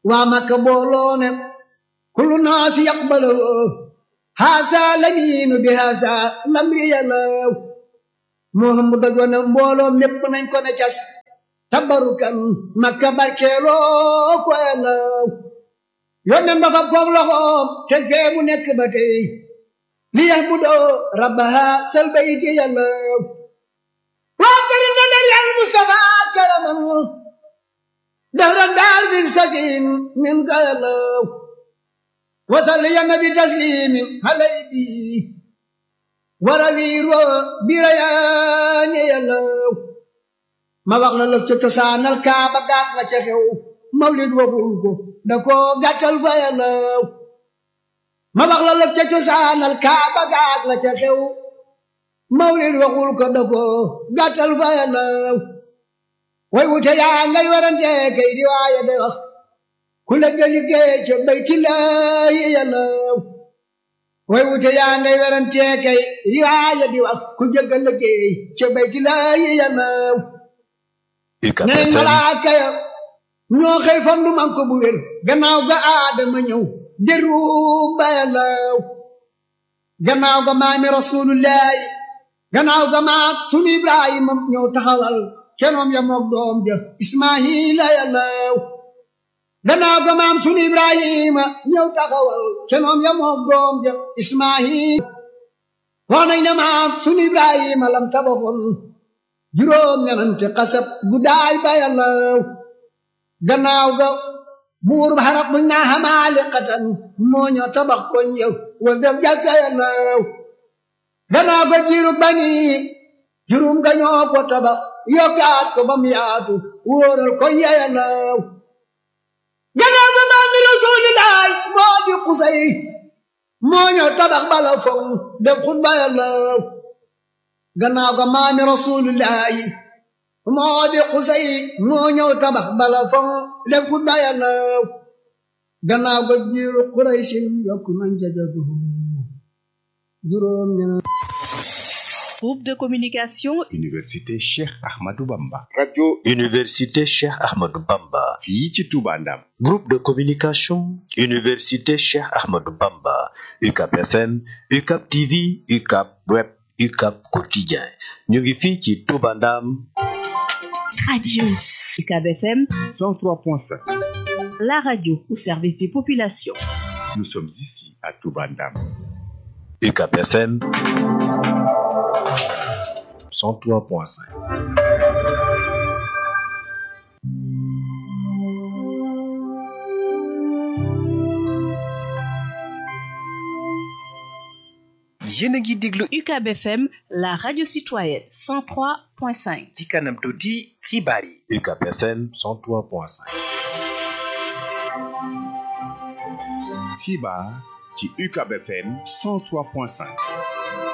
waa Makka booloo ne kullu naasi yaqbalu haasa lamiinu bi haasa lamri yàllaw Muhammad dajoon ne mbooloo mépp nañ ko ne cas tabarukan Makka barkeeloo ko yàllaw yónneen ba fa koog loxoom te fee mu nekk ba tey li yax bu doo rabbaha sal bayti yàllaw waa këri na der yàlla Mustafa karaman dahran daal bin sasin min ka yàllaw wasal ya nabi taslimin halay bi warawiiro birayaane yàllaw ma wax la lëf ca cosaanal kaaba gaat la ca xew mawlid waxul ko da ko gàttal fa yàllaw ma wax la lëf ca cosaanal kaaba gaat la ca xew mawlid waxul ko da ko gàttal fa yàllaw way wute yaa ngay warante kay di waaye de wax ku la gëli gee ca baytillaahi yàllaw way wute yaa ngay warante kay di waaye di wax ku jëggal la gee ca baytillaahi yàllaw neen malaaka ya ñoo xëy fandu man ko bu wér gannaaw ga aadama ñëw deru ba yàllaw gannaaw ga maami rasulullahi gannaaw ga maat sunu ibrahima ñëw taxawal kenoom ya moog doom ja ismaila yàllaw gannaaw ga maam sunu ibrahima ñëw taxawal kenoom ya moog doom ja ismail wax nañ ne maam sunu ibrahima lam tabaxoon juróom ñenante xasab guddaay ba yàllaw gannaaw ga buur ba xarab bu naa xamaali xatan moo ñoo tabax ko ñëw wal def jàkka yàllaw gannaaw ga jiiru bani juróom ga ñoo ko tabax yokkaat ko ba mu yaatu wóoral ko yàllaw gannaaw ga maa mi rasulilaay moo di xusay moo ñoo tabax bala foŋ def xutba yàllaw gannaaw ga maami rasulillahi moo di xusay moo ñëw tabax bala foŋ def xutba yàllaw gannaaw ga jiiru quraysin yokku nañ jajagu juróom ñeneen Groupe de communication Université Cheikh Ahmadou Bamba. radio Université Cheikh Ahmadou Bamba. fii ci Touba Ndam. Groupe de communication Université Cheikh Ahmadou Bamba. UCAP FM, UCAP TV, UCAP Web, UCAP Quotidien. ñu ngi fii ci Touba Ndam. Radio UCAB FM 103.7. la radio au service des populations. Nous sommes ici à Touba Ndam. UCAP FM 103.5. yéen a ngi déglu UCAB FM la radio citoyenne 103.5. ci kanam tuuti xibaar yi UCAP FM 103.5. xibaar ci UCAB FM 103.5.